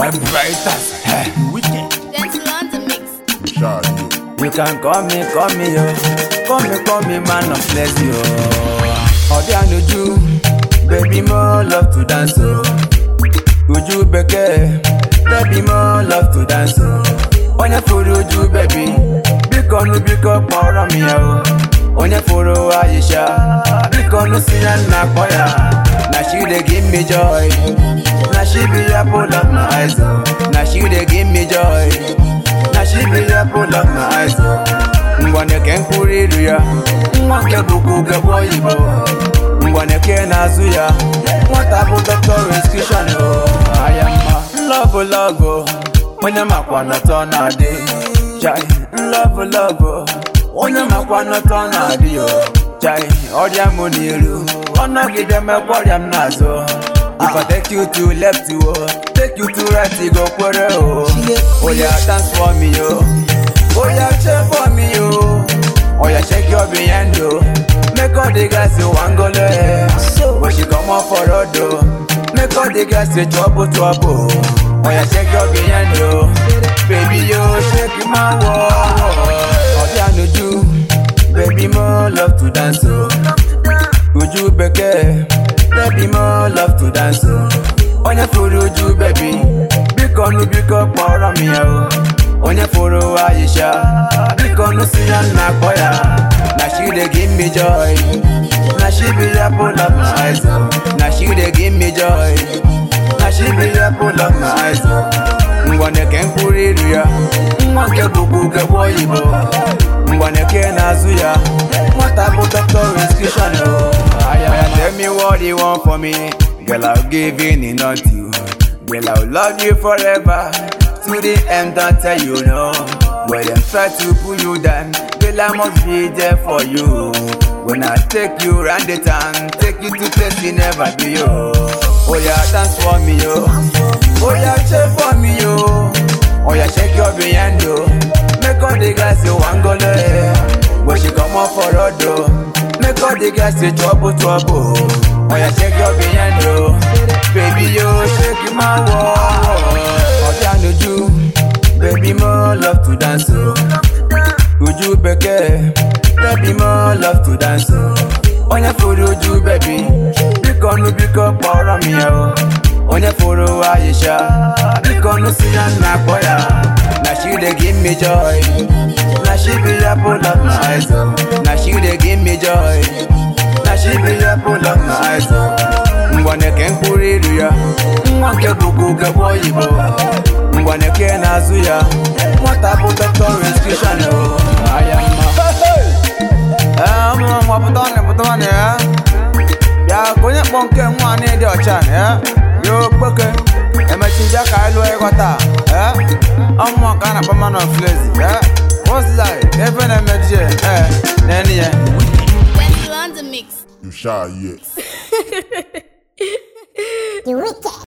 Vibrators. Hey. Gentle on the mix. Shy, You can call me, call me, yo. Call me, call me, man of bless you. Ọdí ànújú, baby mo love to dance o. Ojú bẹ̀kẹ́, baby mo love to dance o. Onye furu ojú baby, bíkọ nu bíkọ kpọrọ m ya o. Onye furu Aisha, bíkọ nu si ya nna kpọ ya. Na she dey give me joy, na she be apple of my eyes o. Na she dey give me joy. na she be the apple of my eyes. Ngwane ke mkpụrụ ilu ya, nwa nke bụkwa ugegbe oyibo. Ngwane ke na-azụ ya, nwata bụ doctor prescription o. Aya mma, lọbụ lọbụ, onye makwa nọtọ na-adị. Chai, lọbụ lọbụ, onye makwa nọtọ na-adị o. Chai, ọrịa m n'iru, ọnọgide mekwa ọrịa m n'azụ. If I take you to left, oh, take you to right, you go kwere, oh. Oh yeah, dance for me, oh. Oh yeah, check for me, oh. Oh yeah, shake your behind, oh. Make all the guys you want go there. When she come up for road, oh. Make all the guys say trouble, trouble. Oh yeah, shake your behind, oh. Baby, yo, shake my wall. Oh yeah, no do. Baby, more love to dance, oh. Uju beke, baby mo love to dance o. Onye furu uju baby, biko nu biko kpọrọ m ya o. Onye furu Aisha, biko nu si ya nna kpọ ya. Na she dey give me joy, na she be the apple of my eyes o. Na she dey give me joy, na she be the apple of my eyes o. Ngwane ke mkpụrụ iru ya, nwa nke bụkwa ugegbe oyibo. Ngwane ke na-azụ ya, nwata bụ doctor prescription o. Aya ya tell me what you want for me, girl I'll give in enough to you. Girl I'll love you forever, to the end don't tell you no. When them try to pull you down, girl I must be there for you. When I take you round the town, take you to place you never be yo. Oh yeah, dance for me yo. Oh yeah, cheer for me yo. Oh yeah, shake your behind yo. Make all the guys you want go there. When she come up for road oh. Make all the guys say trouble, trouble. Oh yeah, shake your behind yo. Baby yo, shake my wall. Oh yeah, no you. Baby mo love to dance oh. Uju beke, baby mo love to dance oh. Onye furu uju baby, biko nu biko kpọrọ m ya o. Onye furu Aisha, biko nu si ya nna kpọ ya. Na she dey give me joy, na she be the apple of my eyes oh. Na she dey give me joy, na she be the apple of my eyes oh. Ngwane ke mkpụrụ iru ya, nwa nke bụkwa ugegbe oyibo. Ngwane ke na-azụ ya, nwata bụ doctor prescription o. Aya mma. Ee, ụmụ nwa pụta ọnụ pụta ọnụ ya. Bịa ka onye kpọ nke nwa anyị dị ọcha na ya. Ya okpeke. Emechi nje ka anyị lụọ ịghọta. Ee, ọmụmụ ka a na-akpọ man of lazy. Ee, what's life? Ebe na-emeji ya. Ee, na-eni ya. Gentle on the mix. you shy, yeah. You wicked.